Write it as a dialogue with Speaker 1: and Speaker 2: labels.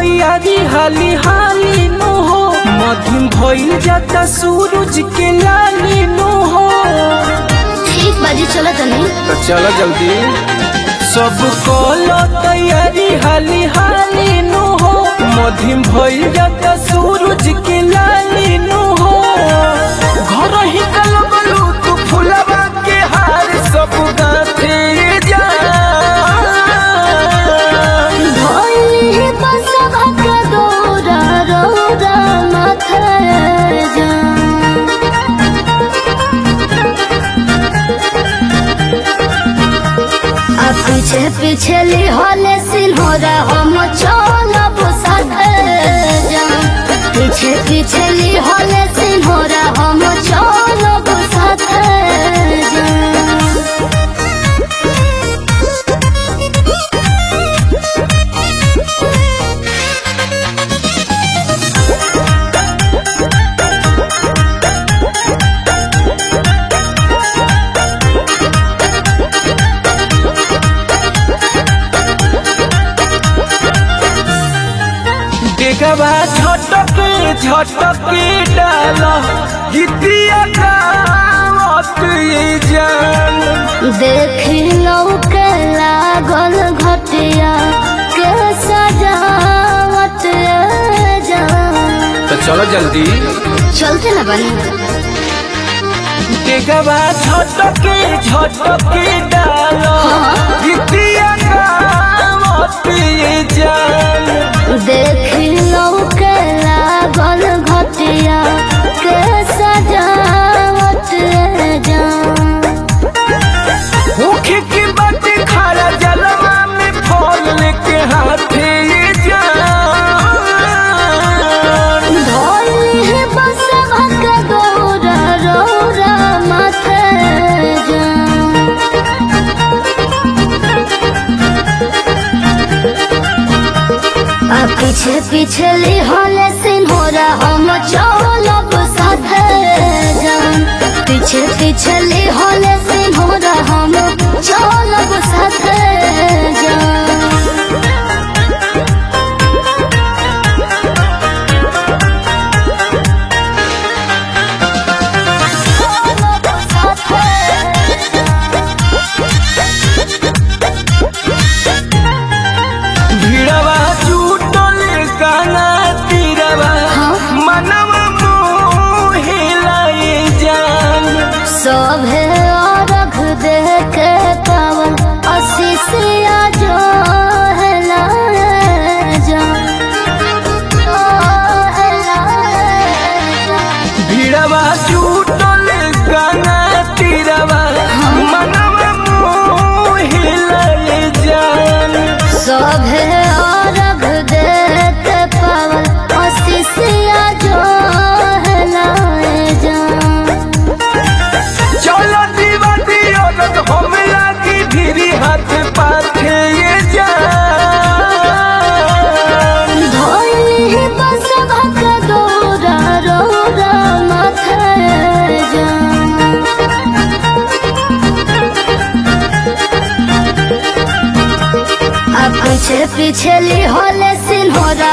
Speaker 1: तैयारी हाली हाली नु हो मध्यम भइल जाता सूरज के लाली नु हो
Speaker 2: ठीक बाजी चलो तनी
Speaker 1: तो चलो जल्दी सब कलो तैयारी हाली हाली नु हो मध्यम भइल जाता सूरज के लाली नु हो घर ही कल बलू तू फुलवा के हार सब गाथे जा
Speaker 2: भइली बस भक दौरा रौरा माथे जा आ पीछे पीछे ली होले सिन्होरा हम चलब साथे जा पीछे पीछे ली होले सिन्होरा हम चलब साथे जा
Speaker 1: डेगवा झटक झटक डाल गीतिया गावत ये जान
Speaker 2: देखी के लागल घटिया के सजावट जा
Speaker 1: तो चलो जल्दी
Speaker 2: चलते ना बनी
Speaker 1: डेगवा झटक झटक डाल गीतिया गावत ये जान
Speaker 2: देखी के लागल घटिया के सजावट जा
Speaker 1: मुखे की बात खड़ा जलवा में फल लेके हाथे ये जान
Speaker 2: धोली है बस भक गौरा रौरा माथे जा आ पीछे पीछे ली होले सिन्होरा हम चलब साथे जान पीछे पीछे ली होले सिन्होरा हम चलब साथे जान चलब
Speaker 1: भीड़वा जुटल गाना तीरवा मनवा मोहिलाई जान
Speaker 2: सभे अर्घ दे के पावन अशिषिया जो है जा
Speaker 1: भीड़वा जुटल गाना तीरवा मनवा मोहिलाई जान
Speaker 2: सभे अर्घ दे के पावन अशिषिया जो है जा
Speaker 1: चलो दीवा दियो रत हम लागी भिरी हाथ पाथे ये जान
Speaker 2: धोली बस भक गौरा रौरा माथे जा आ पीछे पीछे ली होले सिन्होरा